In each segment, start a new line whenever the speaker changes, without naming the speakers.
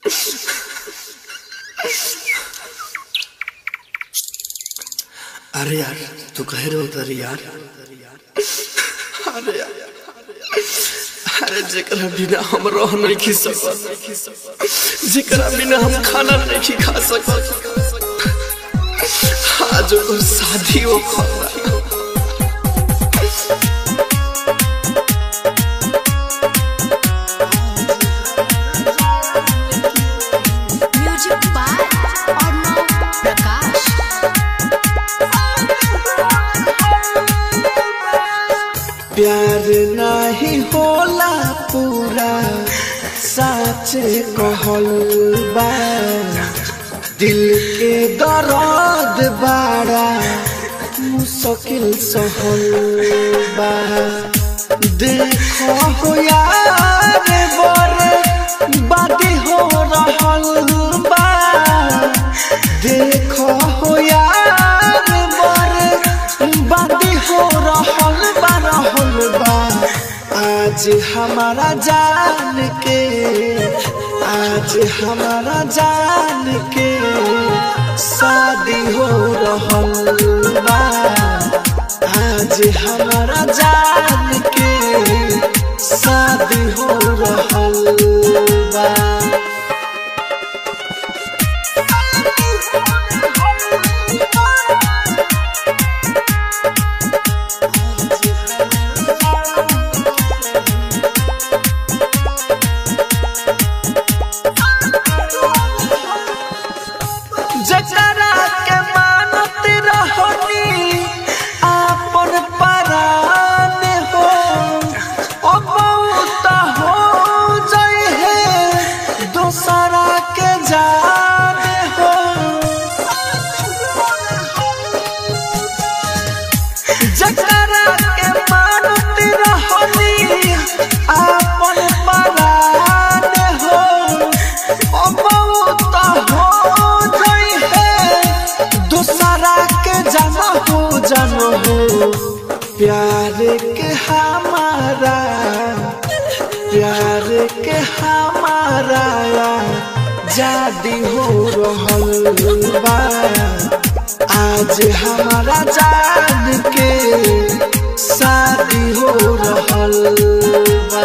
अरे यार तू कह रहे उधर यार अरे यार अरे जेकरा बिना हम रह नहीं सकत जेकरा बिना हम खाना नहीं खा सकत आज ओकर शादी हो खतरा
म्यूजिक बाय अर्णव प्रकाश
प्यार नहीं होला पूरा सच कहल बा दिल के दर्द बाड़ा मुश्किल सहल बा देखो हो यार बर बादी हो रहल बा देखो हो यार बर बादी हो रहल बा रहल बा आज हमारा जान के आज हमारा जान के शादी हो रहल बा आज हमारा जान के शादी हो रहल बा जकरा के मानत रहनी आपन परान हो ओ बहुत हो जाए है दूसरा के जान हो जकरा के मानत रहनी आपन परान हो ओ बहुत हो जाई है दूसरा के जाना हो जानो हो प्यार के हमारा प्यार के हमारा जादी हो रहल बा आज हमारा जान के शादी हो रहल बा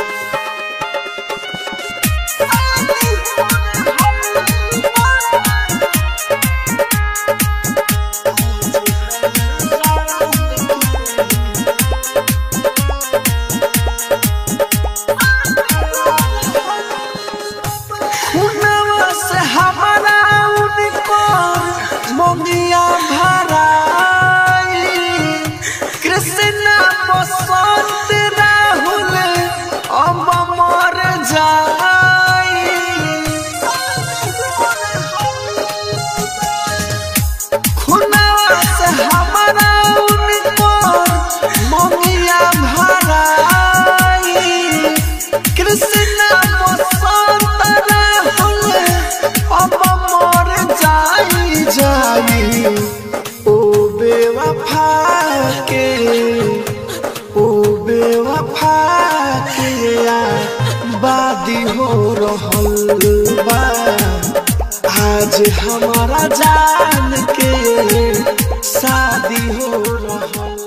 खुनवा से हमारा उनको मोगिया भराई कृष्ण बसंत राहुल अब मर जाई खुनवा से हमारा उनको मोगिया भराई कृष्ण बसंत राहुल अब मर जाई जाई ओ बेवफा के ओ बेवफा के आ बादी हो रहल बा आज हमारा जान के शादी हो रहल